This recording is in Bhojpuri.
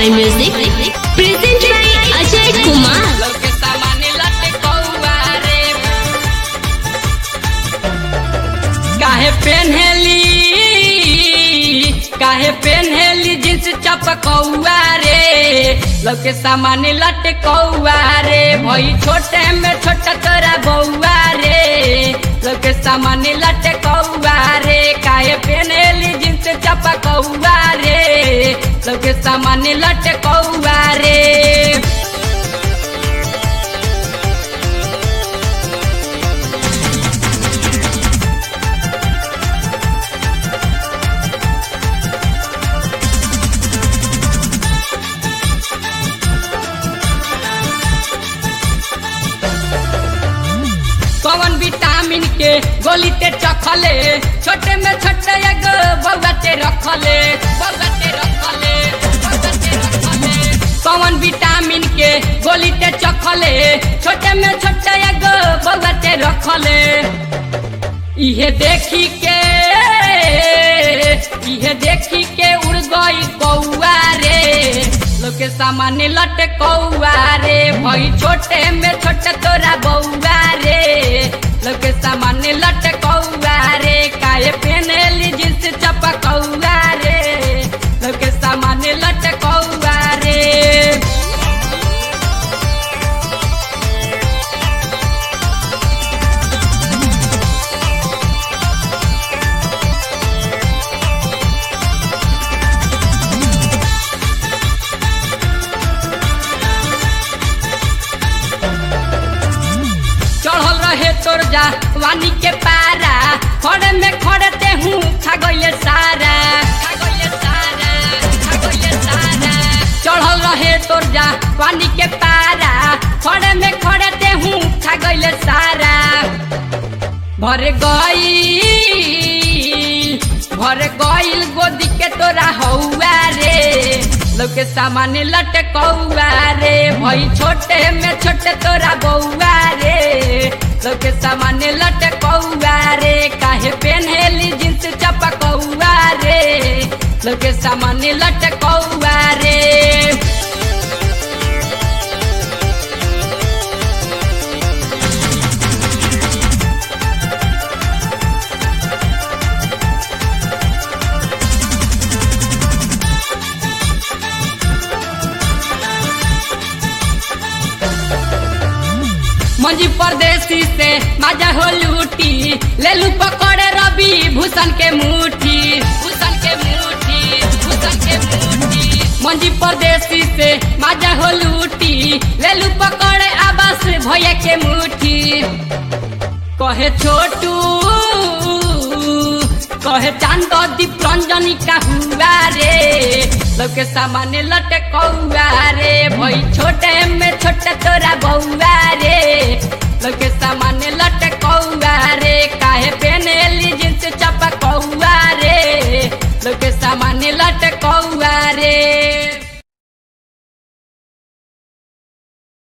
by Music, presented by Ajay Kumar. लौके सामाने लटे कौआ रे काहे पेन्हेली काहे पेन्हेली जींस चपकौआ रे लौके सामाने लटे कौआ रे भई छोटे में छोटा तोरा बौआ रे लौके सामाने लटे कौआ रे काहे पेन्हेली जींस चपकौआ रे लौके सामाने लटे कौआ रे कौन विटामिन के गोली ते चखले छोटे में छोटे एगो बउआ ते रखले बउआ ते रखले बउआ ते रखले कौन विटामिन के गोली ते चखले छोटे में छोटे एगो बउआ ते रखले इहे देखी के इहे देखी के उड़ गई कौआ रे लोके सामान्य लटे कौआ रे भई छोटे में छोटे तोरा बौआ रे लोके सामान्य लटे कौआ रे काहे पेनेली जिस चपकौआ रे लोके सामान्य लटे कौआ रे चढ़ल रहे तोर जा वानी के पारा खड़े में खड़े ते हूँ खा गइले सारा खा गइले सारा खा गइले सारा चढ़ल रहे तोर जा वानी के पारा खड़े में खड़े ते हूँ खा गइले सारा भर गई भर गइल गोदी के तोरा हौआ रे लोके सामान्य लटे कौआ रे भई छोटे में छोटे तोरा बौआ रे लोके सामान्य लटे कौआ रे काहे पेन्हेली जींस चपकौआ रे लोके सामान्य लटे कौआ रे मंजी परदेसी से माजा हो लूटी ले लू पकड़े रवि भूषण के मुठी भूषण के मुठी भूषण के मुठी मंजी परदेसी से माजा हो लूटी ले लू पकड़े आवास भैया के मुठी कहे छोटू कहे चांद दीप रंजनी का हुआ रे लोके सामान्य लटे कौआ रे भई छोटे में छोटे तोरा बौआ रे